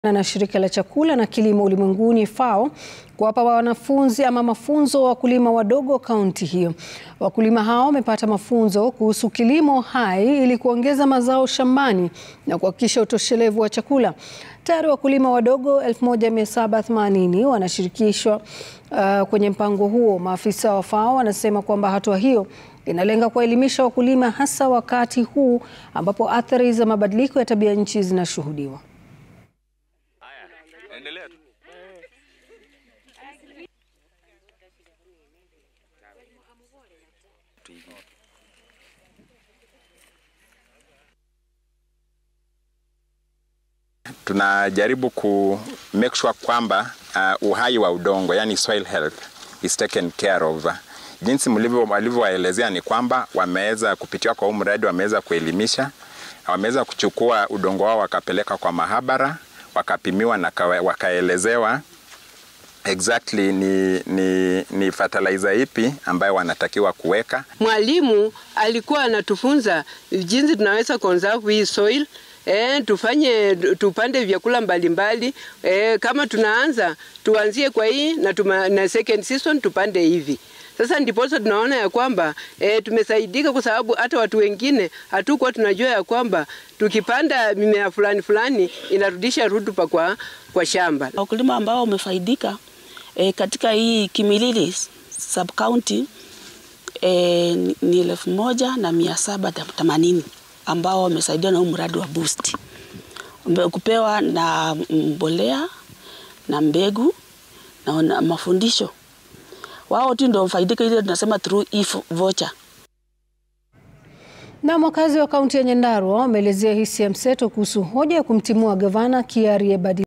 na shirika la chakula na kilimo ulimwenguni FAO kuwapa wanafunzi ama mafunzo wakulima wadogo kaunti hiyo. Wakulima hao wamepata mafunzo kuhusu kilimo hai ili kuongeza mazao shambani na kuhakikisha utoshelevu wa chakula. Tayari wakulima wadogo 1780 wanashirikishwa uh, kwenye mpango huo. Maafisa wa FAO wanasema kwamba hatua hiyo inalenga kuwaelimisha wakulima hasa wakati huu ambapo athari za mabadiliko ya tabia nchi zinashuhudiwa. Endelea tu. Tunajaribu ku make sure kwamba uh, uhai wa udongo yani soil health is taken care of. Jinsi walivyowaelezea ni kwamba wameweza kupitia kwa huu mradi, wameweza kuelimisha, wameweza kuchukua udongo wao wakapeleka kwa mahabara wakapimiwa na wakaelezewa exactly ni, ni, ni fertilizer ipi ambayo wanatakiwa kuweka. Mwalimu alikuwa anatufunza jinsi tunaweza conserve hii soil E, tufanye tupande vyakula mbalimbali e, kama tunaanza tuanzie kwa hii na, tuma, na second season tupande hivi. Sasa ndiposa tunaona ya kwamba e, tumesaidika kwa sababu hata watu wengine hatukuwa tunajua ya kwamba tukipanda mimea fulani fulani inarudisha rutuba kwa, kwa shamba. Wakulima ambao wamefaidika e, katika hii Kimilili sub county e, ni elfu moja na mia saba themanini ambao wamesaidiwa na huu mradi wa boost kupewa na mbolea na mbegu na, na mafundisho wao tu ndio mfaidika, ile tunasema through e-voucher. Na wakazi wa kaunti ya Nyandarua wameelezea hisia mseto kuhusu hoja ya kumtimua gavana Kiarie Badili